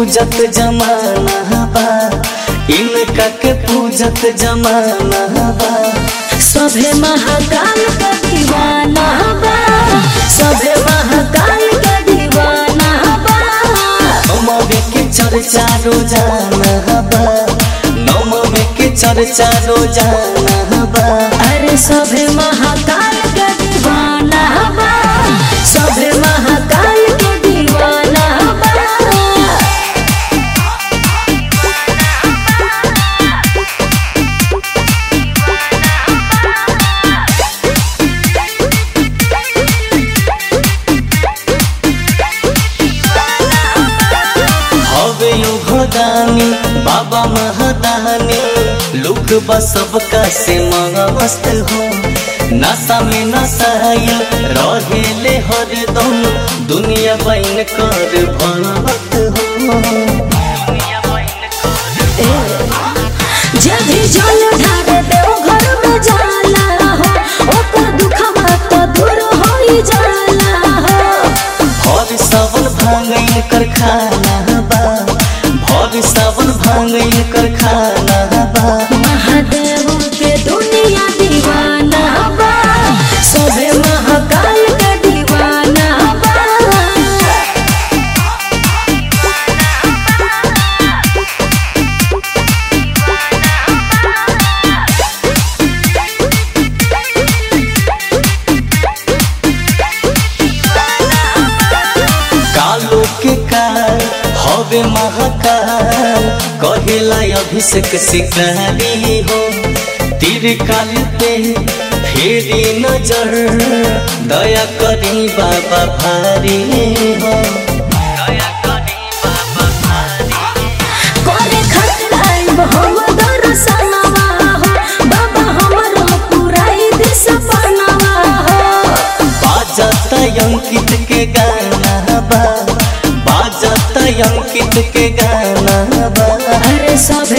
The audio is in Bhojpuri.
पूजत जमाना बा इनका के पूजत जमाना बा सभे महाकाल का दीवाना बा सभे महाकाल का दीवाना बा नमवे के चर्चा रोजाना बा नमवे के चर्चा रोजाना बा अरे सभे महाकाल का दीवाना बा सभे महाकाल के दीवाना बा हवे यो भदानी बाबा महदानी लोग बस सबका से मस्त हो नशा में नशाइल रहेले हरदम दुनिया बैन कर भक्त हो जब भी जल ढारे देव घर में जाला हो ओकर दुखवा तो दूर होई जाला हो भर सावन भांगैन कर खाना बा भर सावन भांगैन कर खाना बा महादेव के दुनिया दीवाना बा सभे महाकाल के दीवाना बा कालो के काल हवे महाकाल कहेला अभिषेक शिकारी हो तीर काल पे फेरी नजर दया करी बाबा भारी हो दया करी बाबा भारी करे खातिर आइब हम दर्शनवा हो बाबा हमरो पुराई दे सपनवा हो बाजत अंकित के गाना बा बाजत अंकित के गाना बा अरे सभे